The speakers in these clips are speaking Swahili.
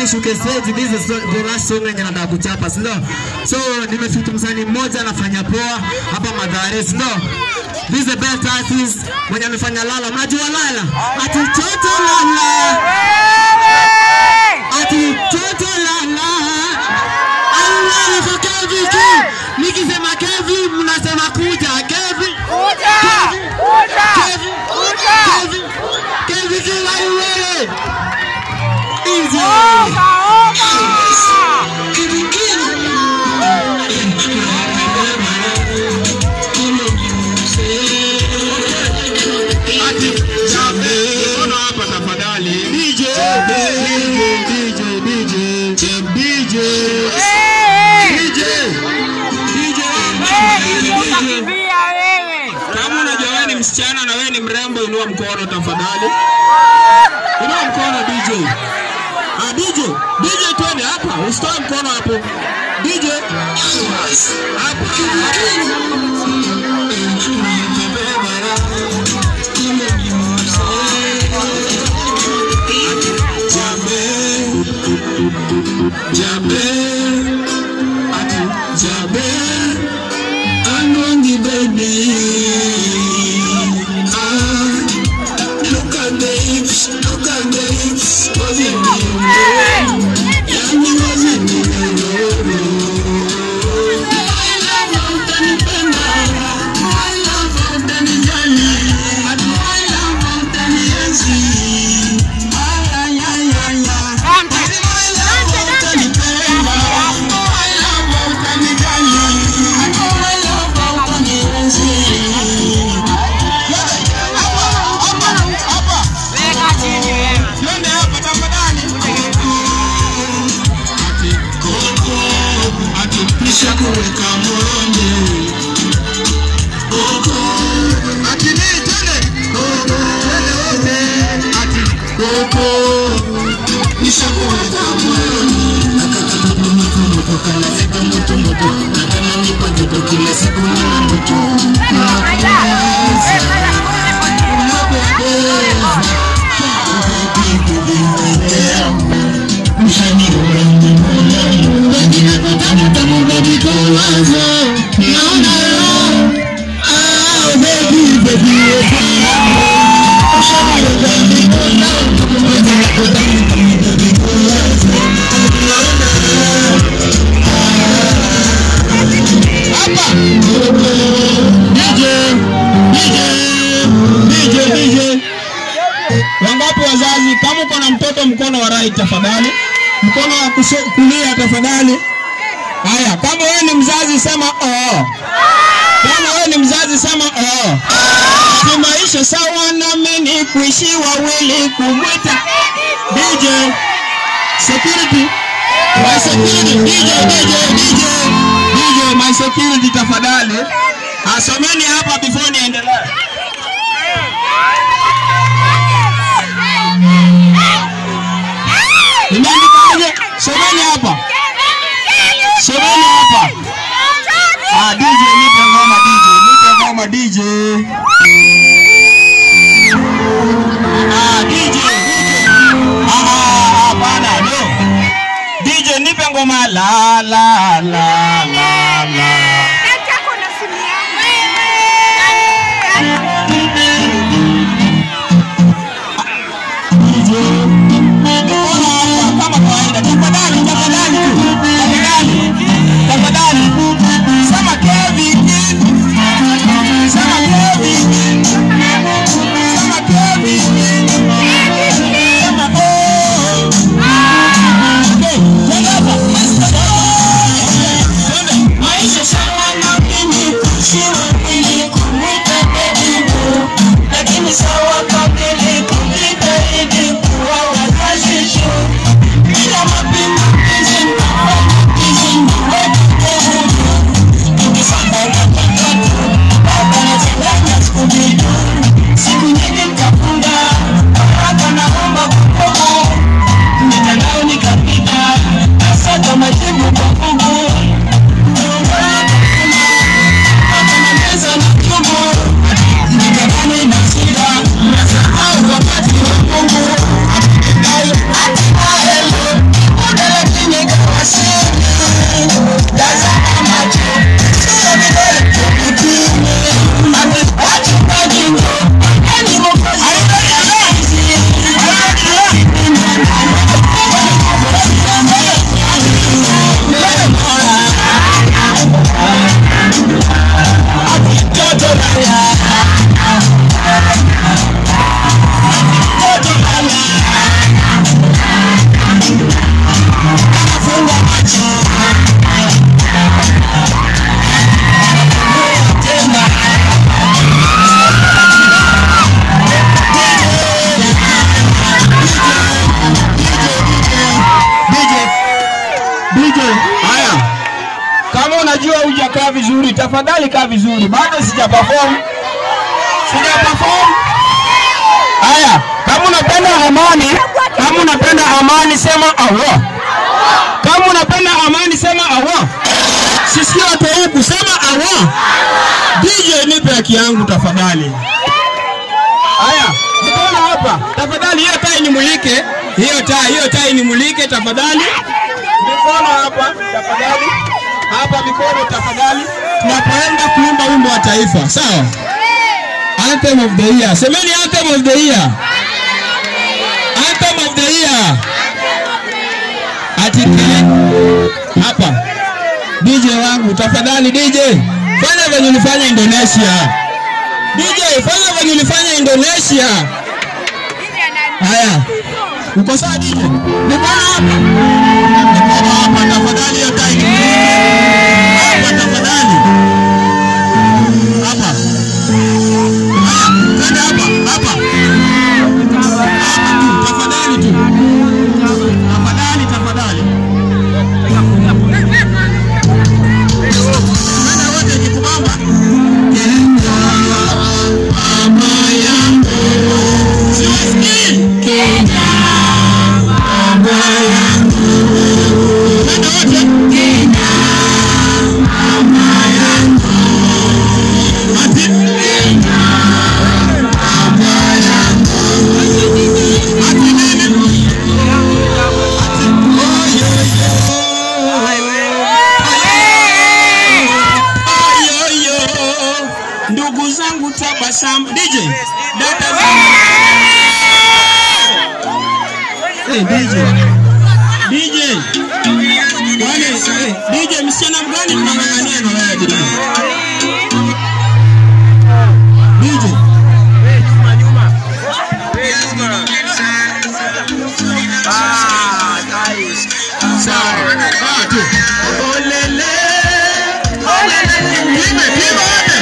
nishuke stage, this is the last song yenye nataka kuchapa, si ndio? So nimefit msanii mmoja anafanya poa hapa Mathare, si ndio? This is the best artist mwenye amefanya Lala. Mnajua Lala? Ati toto Lala. Ati toto Lala. Allah kwa Kevin. Nikisema Kevin mnasema kuja. Kevin. Kevin. Kevin. Kevin kila wewe. Easy. Kevin Ati jambe, mbona hapa tafadhali? DJ, DJ, DJ, DJ, DJ, DJ, Utakimbia wewe. Kama unajua wewe ni msichana na wewe ni mrembo, inua mkono tafadhali. Inua mkono DJ. Ah, DJ, DJ twende hapa, usitoe mkono hapo. DJ. Hapa. Jabe, ati Jabe, Anongi baby. Ah, look at the hips, look at the hips, wasn't it? Yani wasn't it? I love how utanipenda, I love how utanijali, ati I love how utanienzi. Ay, ay, ay, ay, ay. Dante, Ati I love how utanipenda, I love how utanijali, ati I love how utanienzi. Hapa, hapa. weka chini wewe. Twende hapa tafadhali. Ati koko, ati pisha kuweka moyoni. Koko, ati nini twende? Koko, twende wote. Ati koko, pisha kuweka moyoni. Nakata moto moto moto, kana zeka moto moto. Nakana nipa joto kila siku nina moto. DJ, DJ. Wangapi wazazi, kama uko na mtoto mkono wa right tafadhali, mkono wa kusho- kulia tafadhali. Haya, kama wewe ni mzazi sema oo. Kama wewe ni mzazi sema oo. Si maisha sawa nami ni kuishi wawili kumwita DJ security my security DJ DJ DJ DJ my security tafadhali. Asomeni hapa before niendelee. Nimeandikaje? Someni hapa. Someni hapa. Ah, DJ nipe ngoma DJ, nipe ngoma DJ. Ah, DJ, DJ. Ah, ah, hapana, no. DJ nipe ngoma la la la la la. DJ. Mikono hapa kama kawaida. Tafadhali, tafadhali tu. Tafadhali. Tafadhali. Sema Kevin. Sema Kevin. Sema Kevin. Sema oh. Okay, twende hapa. Twende. Maisha DJ, haya. Kama unajua hujakaa vizuri, tafadhali kaa vizuri. Bado sija perform. Sija perform. Haya, kama unapenda amani, kama unapenda amani sema awa. Kama unapenda amani sema awa. Sisi watu huku sema awa. DJ nipe haki yangu tafadhali. Haya, mkono hapa. Tafadhali hiyo taa inimulike. Hiyo taa, hiyo taa inimulike tafadhali. Mikono hapa tafadhali. Hapa mikono tafadhali. Tunapoenda kuimba wimbo wa taifa, sawa? Anthem of the year. Semeni anthem of the year. Anthem of the year. Ati kile hapa. DJ wangu tafadhali DJ. Fanya venye ulifanya Indonesia. DJ fanya venye ulifanya Indonesia. Haya. Uko sawa DJ? Niko hapa. Niko hapa tafadhali hiyo time. Hapa tafadhali. Hapa. Haya, twende hapa, hapa. Hapa tu, tafadhali tu. Tafadhali, tafadhali. Twende wote nikubamba. Mama yangu. Siwasikii. Mama yangu. Twende wote. Mama yangu. Ati. Ati nini? Ati. Oh, yo, yo. Ayoyo, ndugu zangu tabasamu. DJ, dada zangu. Hey, DJ. DJ. Wale, hey, DJ msichana mgani tunang'ang'ania na wewe DJ? DJ. Sawa. Sawa tu. Olele. Olele. Pime, pime wote.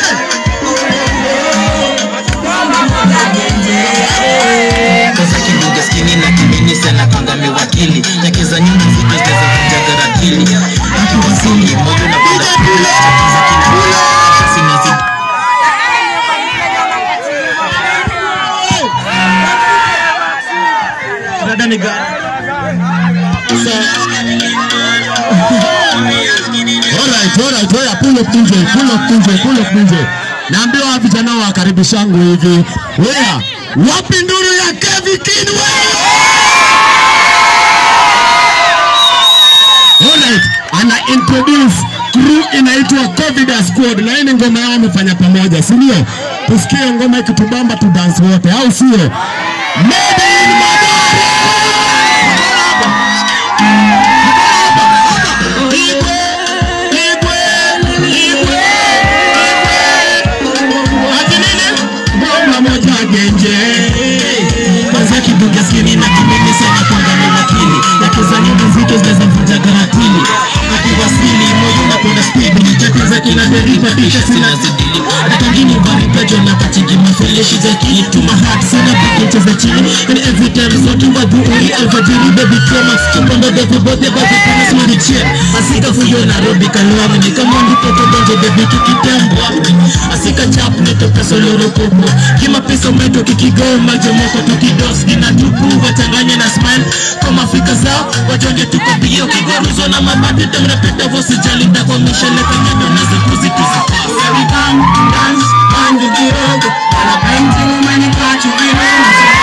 Twende. Kosa kibuga skini na kimini sana kwanga mewakili yake za nyumba zito zinaza kujaga rakili akiwasili moyo na banda kula za kina sina zi Dada ni gani? Alright, alright, oya pull up DJ, pull up DJ, pull up DJ. Naambiwa vijana wa karibishangu hivi. Oya, wapi nduru ya Kevin Kinwe? Alright, ana introduce crew inaitwa Covid Squad na hii ni ngoma yao wamefanya pamoja, si ndio? Tusikie ngoma ikitubamba tu dance wote, au sio? Made in Mathare! Igwe, Igwe, Igwe, Igwe. Ati nini? Ngoma moja genje. kwanza kibuga skini na kimini sana kwanga mewakili yake za nyumba zito zinaza kujaga rakili akiwasili moyo na kwenda speed chake za kina deriva bisha sina zidili hata ngini baripejo na katigi mafeleshi za kitu mahat sina pikinche za chini and every time zote wadhuuri alfajiri baby trauma chumbondo devu bote baby kama smudi chair asika fuyo Nairobi kalwami ni kama ndipo kodonje baby tukitembwa asika chap neto peso loro kopo kima peso meto kikigoma jomoko tukidos kina tupu wachanganye na smile kama Afrika zao wajonge tuko bio kigoruzo na mabati temrepeta vosijali ndako mishele kanyedo na zipuzi tuzipas Every time, dance, man, you get over. And I paint you when you catch you in